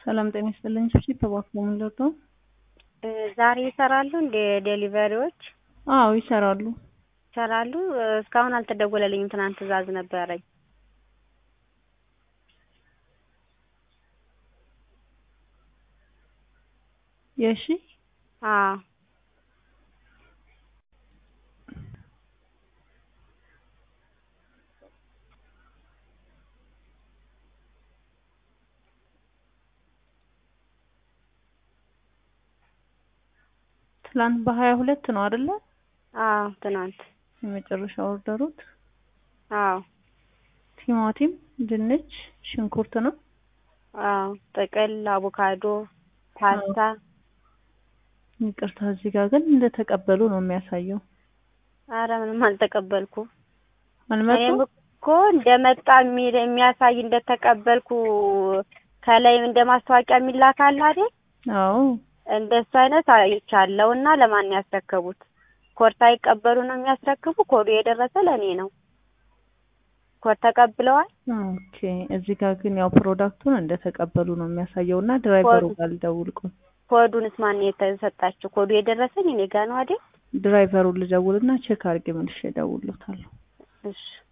ሰላም ጤና ይስጥልኝ። እሺ ተባክሞ ምን ልርዳው? ዛሬ ይሰራሉ እንደ ዴሊቨሪዎች አዎ ይሰራሉ። ይሰራሉ። እስካሁን አልተደወለልኝም። ትናንት ትዕዛዝ ነበረኝ። የሺ አዎ ትላንት በሀያ ሁለት ነው አይደለ? አዎ ትናንት የመጨረሻ ኦርደሩት አዎ ቲማቲም፣ ድንች፣ ሽንኩርት ነው። አዎ ጥቅል፣ አቮካዶ፣ ፓስታ ይቅርታ እዚህ ጋር ግን እንደተቀበሉ ነው የሚያሳየው። አረ ምንም አልተቀበልኩ። አልመጡም። እኔም እኮ እንደመጣ የሚል የሚያሳይ እንደተቀበልኩ ከላይ እንደ ማስታወቂያ የሚላክ አለ አይደል? አዎ እንደሱ አይነት አይቻለሁ። እና ለማን ነው ያስረከቡት? ኮድ ሳይቀበሉ ነው የሚያስረክቡ? ኮዱ የደረሰ ለእኔ ነው። ኮድ ተቀብለዋል። ኦኬ። እዚህ ጋር ግን ያው ፕሮዳክቱን እንደተቀበሉ ነው የሚያሳየው እና ድራይቨሩ ኮዱ- ጋር ልደውል ቆይ። ኮዱንስ ማን ነው የተሰጣቸው? ኮዱ የደረሰኝ እኔ ጋ ነው አይደል? ድራይቨሩን ልደውልና ቼክ አድርጌ መልሼ እደውልለታለሁ። እሺ